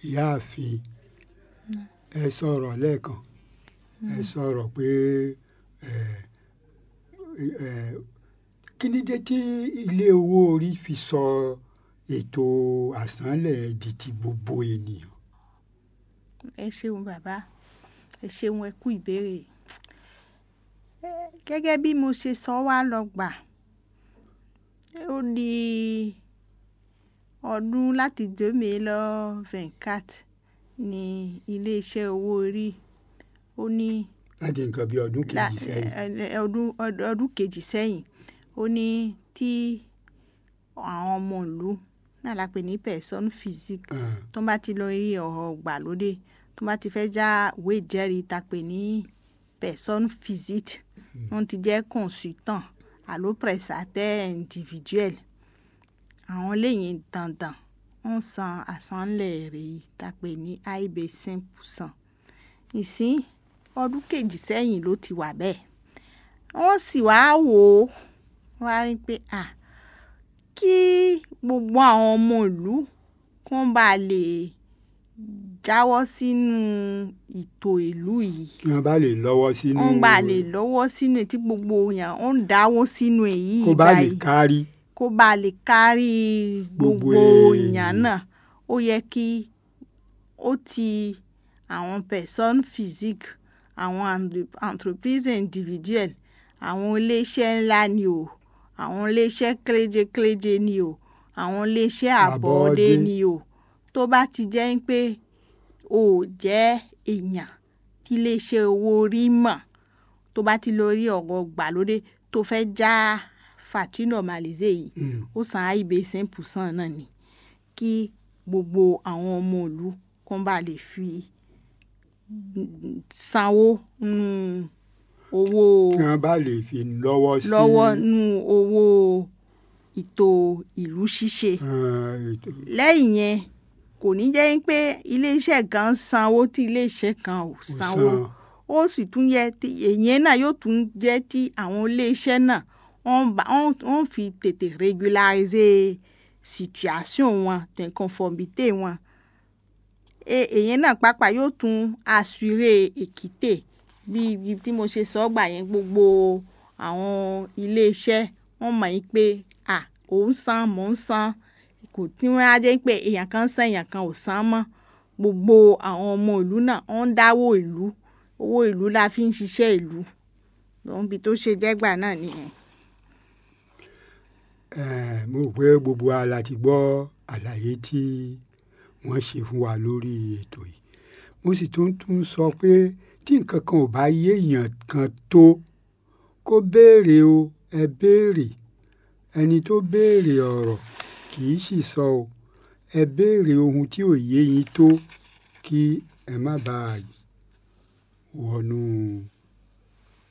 ìyáàfin ẹ sọ̀rọ̀ lẹ́ẹ̀kan ẹ sọ̀rọ̀ pé ẹ ẹ kí ni dé tí ilé owó orí fi sọ ètò àsánlẹ̀ di ti gbogbo ènìyàn. ẹ ṣeun bàbá ẹ ṣeun ẹ kú ìbéèrè gẹ́gẹ́ bí mo ṣe sọ wá lọ gbà ó di ọdún láti deux mille vingt-quatre ní iléeṣẹ́ owó orí ó ní láti nǹkan bí ọdún kejì sẹ́yìn. ọdún ọdún kejì sẹ́yìn ó ní tí àwọn ọmọ ìlú náà la pè ní personne physique tó bá ti lọ rí ọ̀rọ̀ gbàlódé tó bá ti fẹ́ já ìwé ìjẹ́rìí ta pè ní personne physique wọ́n ti jẹ́ consultant àló prestataire individuel àwọn lẹ́yìn dandan ń san àsánlẹ̀ rèé ta pè ní aib cinq percent ìsín ọdún kejì sẹ́yìn ló ti wà bẹ́ẹ̀ wọ́n sì wá wò ó wá rí pé à kí gbogbo àwọn ọmọ ìlú kán bá lè jáwọ́ sínú ètò ìlú yìí kí wọ́n bá lè lọ́wọ́ sínú. wọ́n bá lè lọ́wọ́ sínú tí gbogbo èèyàn ń dáwọ́ sínú èyí kó bá lè kárí. kó bá lè kárí gbogbo Gbogbo èèyàn náà ó yẹ kí ó ti àwọn personne physique àwọn entreprise individuelle àwọn iléeṣẹ́ ńlá ni o àwọn iléeṣẹ́ kéréje-kéréje ni o àwọn iléeṣẹ́ àbọ̀ọ́dé Àbọ̀ọ́dé. ni o tó bá ti jẹ́ pé o ò jẹ́ èèyàn tí iléeṣẹ́ owó orí mọ̀ tó bá ti lọ rí ọ̀rọ̀ gbàlódé tó fẹ́ já fàtí normalisé yìí Mm. ó san aib cinq percent náà ni kí gbogbo àwọn ọmọ ìlú kán bá lè fi sanwó nínú owó kí wọ́n bá lè fi lọ́wọ́ sí. lọ́wọ́ nínú owó ètò ìlú ṣíṣe eh, ètò lẹ́yìn yẹn kò ní jẹ́ pé iléeṣẹ́ kan sanwó tí iléeṣẹ́ kan ò sanwó san. ó sì tún yẹ tí èyàn náà yóò tún jẹ́ tí àwọn iléeṣẹ́ náà wọ́n bá- wọ́n wọ́n fi tètè régulariser situation wọn d'inconformité wọn E- èyàn náà pàápàá yóò tún assurer équité bí bí tí mo ṣe sọ gbà yẹn gbogbo àwọn iléeṣẹ́ wọ́n mọ̀ yín pé à òun san mò ń san kò tí wọ́n á jẹ́ pé èèyàn kan san èèyàn kan ò san mọ́ gbogbo àwọn ọmọ ìlú náà wọ́n ń dáwó ìlú owó ìlú la fi ń ṣiṣẹ́ ìlú lóhun bí tó ṣe jẹ́gbà náà nìyẹn. Eh, mo rò pé gbogbo wa la ti gbọ́ àlàyé tí wọ́n ṣe fún wa lórí ètò yìí mo sì tún tún sọ pé tí nǹkan kan ò bá yé èèyàn kan tó kó béèrè o ẹ béèrè ẹni tó béèrè ọ̀rọ̀ kì í sì sọ o ẹ béèrè ohun tí ò yé yín tó kí ẹ má bàa wọnú